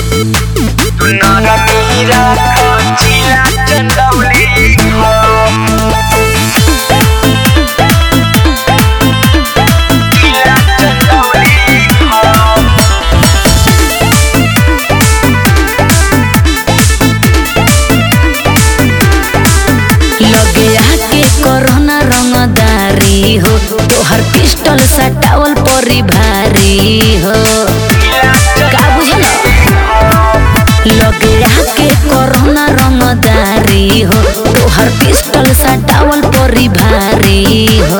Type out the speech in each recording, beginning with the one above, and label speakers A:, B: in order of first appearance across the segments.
A: Nona mira cochila Chandauli हो चंदौली हो
B: लगे आके कोरोना रंगदारी हो तोहर पिस्टल सटावल परी भारी हो का बुझल लगे आके कोरोना रंगदारी हो तोहर पिस्टल सटावल परी भारी हो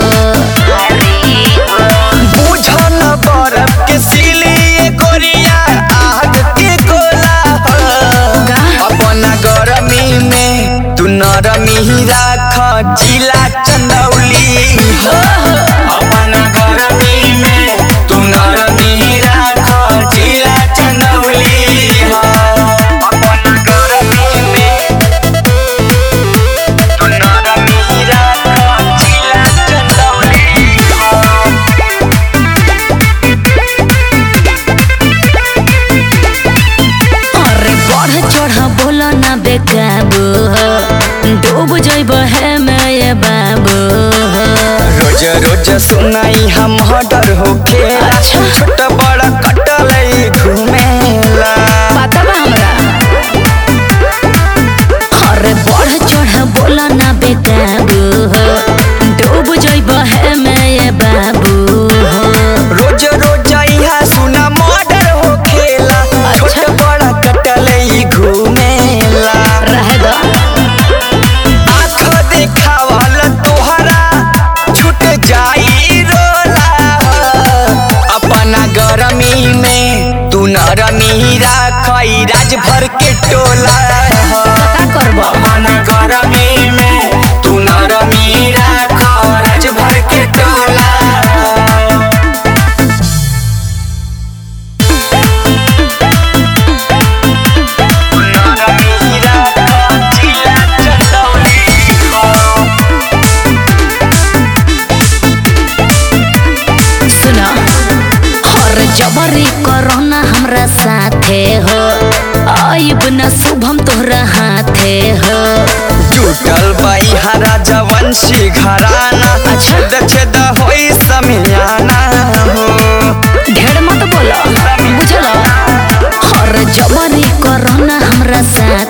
A: बुझन बरफ के सिली ये गोरिया आग के गोला हो अपना गरमी में तू नरमी राख जिला चंदौली हो अपना गरमी में तू नरमी राख जिला चंदौली हो अपना गरमी में तू नरमी राख जिला चंदौली हो
B: अरे बढ़ चढ़ बोल ना बेकाबू हो डूब जइब है मैं ये बाबू हो
A: रोज रोज सुनाई हम डर होके
B: अच्छा।
A: छोट बड़ा कटल घूमेला
B: पता बा हमरा अरे बढ़ चढ़ बोल ना बेकाबू हो डूब जइब है मैं ये बाबू हो
A: रोज रोज यहाँ सुना मर्डर होखेला छोट
B: अच्छा।
A: बड़ा कटल घूमेला
B: रह दो
A: आँख देखावल तोहरा छूट जाई रोला अपना गरमी में तू नरमी राखई राज भर के टोला
B: का करब
A: अपना गरमी में तू नरमी राख राज भर के टोला नरमी राख जिला चंदौली हो
B: सुना हर जबरी कोरोना हमरा साथे हो आइब न शुभम तोहरा हाथे हो
A: टूटल बाई हरा जवंशी घराना छेद छेद होई समियाना हो
B: ढेर मत बोलो बुझल हर जबरी कोरोना हमरा साथ